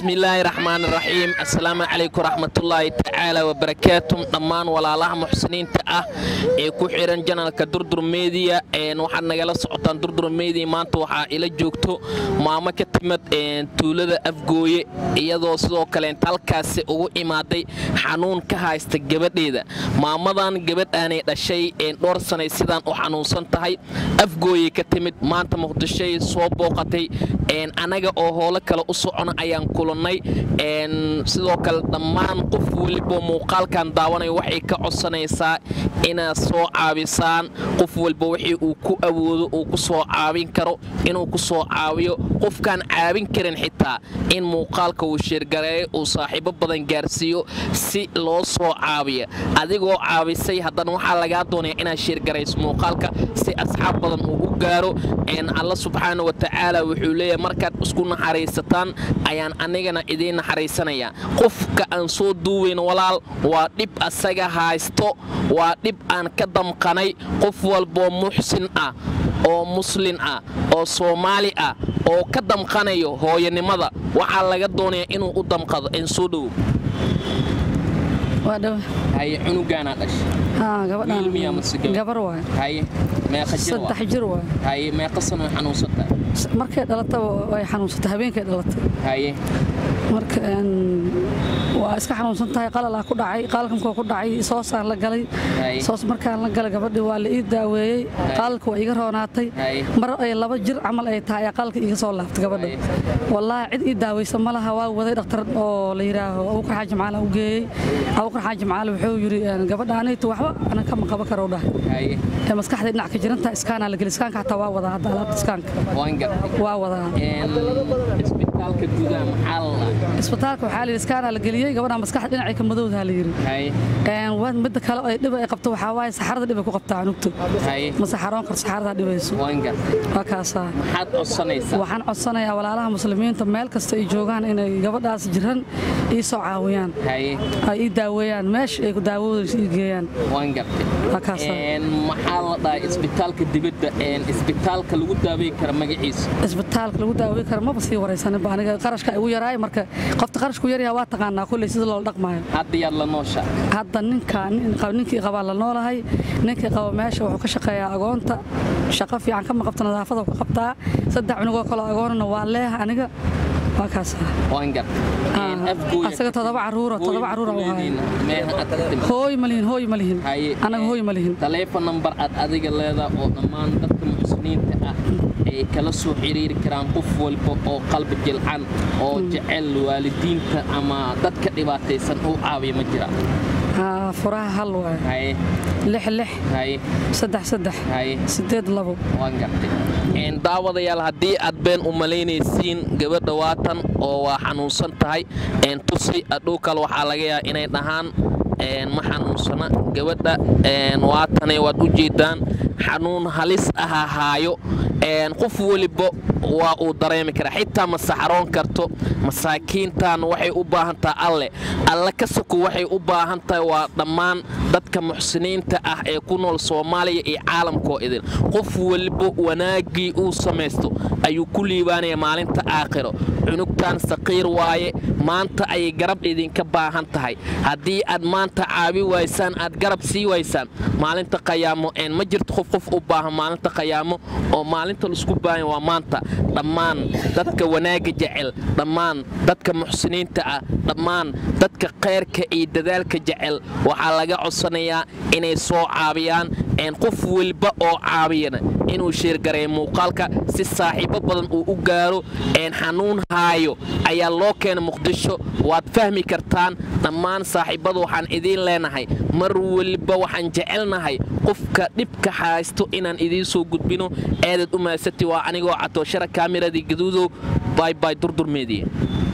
bismillaahi raxmaan raxiim assalaamu calaykum raxmatullaahi tacaala wabarakaatu dhammaan walaalaha muxsiniinta ah ee ku xiran janalka durdur mediya waxaad nagala socotaan durdur mediya maanta waxaa ila joogto maamo ka timid tuulada afgooye iyadoo sidoo kaleenta halkaasi ugu imaaday xanuun ka haysta gabadheeda maamadan gabadhaanay dhashay dhowr sanay sidaan u xanuunsan tahay afgooye ka timid maanta muqdishoy soo booqatay anaga oo hoolo kale u socona ayaan kulannay sidoo kale dhammaan qof welibo muuqaalkan daawanaya waxay ka codsanaysaa inaad soo caabisaan qof walba wixii uu ku awoodo uu ku soo caabin karo inuu ku soo caawiyo qofkaan caabin karin xitaa in muuqaalka uu sheergareeyo uu saaxiibo badan gaarsiiyo si loo soo caabiya adigoo caabisay haddana waxaa lagaa doonaya inaad sheergarayso muuqaalka si asxaab badan uu u gaaro alla subxaana wa tacaala wuxuu leeyahay markaad isku naxariisataan ayaan anigana idiin naxariisanayaa qofka aan soo duuwayn walaal waa dhib asaga haysto waa dhib aan ka damqanay qof walboo muxsin ah oo muslin ah oo soomaali ah oo ka damqanayo hooyanimada waxaa laga doonayaa inuu u damqado en soo dhowo haye cunugaanaa gabar waay dhashahaye meeqa jir waa? saddex jir waay haye meeqa sano xanuunsantaa markay dhalataba way xanuunsatay habeenkay dhalatay haye marka waa iska xanuunsan tahay qalalaa ku dhacay qaalalkankoo ku dhacay soosaan la galay Hay. soos markaan la galay gabadhii waa la ii daaweeyey qaalalka waa iga roonaatay Hay. mar ay laba jir camal ay tahay ayaa qaalalka iiga soo laaftay gabadha Hay. wallaahi cid ii daaweysa ma laha waa waday dhakhtar oo la yidhaaho abukar xaaji macaala u geeyey abukar xaaji macaala wuxuu yidhi gabadha anaytu waxba anan kama qaban karo dhahay haye ee maskaxda dhinac ka jiranta iskaanaa la geli iskaanka xataa waa wadaa hadda alaabta iskaanka waan gartay waa wadaa Een, isbitaalka gudaha maxaa la lahaa isbitaalka waxaa la yidhi iskaanaa la geliyey gabadha maskaxda dhinacay ka madowdaha la yidhi haye Een, wa- midda kale oo ay dhib ay qabto waxaa waaye saxarada dhib ay ku qabtaa cunugta haye ma saxaroon karto saxarada dhibayso waan gartay waa kaasaa maxaad codsanaysaa waxaan codsanayaa walaalaha muslimiinta meel kasta ay joogaan inay gabadhaas jiran ii soo caawiyaan haye ay ii daaweeyaan meesha ay ku daawadayso ii geeyaan waan gartay waa kaasaa Een, maxaa la dhahay isbitaalka dibadda een, isbitaalka lagu daaweyn kara magaciisa isbitaalka lagu daaweyn karo maba sii waraysaninba aniga qarashka igu yaraay marka qofta qarashku yaryaha waa taqaanaa kulley sida loola dhaqmaayo hadda yaad la noosha hadda ninka nin- qab- ninkii qabaa la noolahay ninkii qaba meesha wuxuu ka shaqeeyaa agoonta shaqo fiican kama qabto nadaafada ka qabtaa saddex cunugoo kaloo agoonana waa leeh aniga waa kaas waan gartay Een, Ah, afgooya asaga todoba caruura, Afgooya todoba caruura ku u haya. leedihiin, meel aad ka timid hooy ma lihin hooy ma lihin Haye, anaga een, hooy ma lihin taleefon number aad adiga leedahay oo dhammaan dadka muxsiniinta ah ay kala soo xiriiri karaan qof walba oo qalbi jilcan oo jecel waalidiinta ama dadka dhibaataysan uu caawiya ma jira Ah, furaha hal waay haye lix lix haye saddex saddex haye sideed labo waan gartay Een, daawadayaal haddii aad been u malaynaysiin gabadha waatan oo waa xanuunsan tahay een, tusi adhow kale waxaa laga yaabaa inay dhahaan een, ma xanuunsana gabadha een, waatane waad u jeedaan xanuun halis aha haayo een, qof weliba waa uu dareemi karaa xitaa ma saxaroon karto masaakiintan waxay u baahan tahay alle alle ka soko waxay u baahan tahay waa dhammaan dadka muxsiniinta ah ee ku nool soomaaliya iyo caalamkoo idin qof waliba wanaaggii uu samaysto ayuu ku liibaanaya maalinta aakhiro cunugtan saqiir waaye maanta ayay garab idinka baahan tahay haddii aad maanta caabi waysaan aad garab sii waysaan maalinta qayaamo een ma jirto qof qof u baahan maalinta qayaamo oo maalinta laisku baahan waa maanta dhammaan dadka wanaagga jecel dhammaan dadka muxsiniinta ah dhammaan dadka khayrka iyo dadaalka jecel waxaa laga codsanayaa inay soo caabiyaan een qof weliba oo caabiyana inuu sheergareeyo muuqaalka si saaxiibo badan uu u gaaro een xanuun haayo ayaa loo keena muqdisho waad fahmi kartaan dhammaan saaxiibada waxaan idiin leenahay mar weliba waxaan jecelnahay qofka dhibka haysto inaan idiin soo gudbino eedad u mahadsati waa anigoo catooshara kaamiradii gaduudow baybay durdurmeediya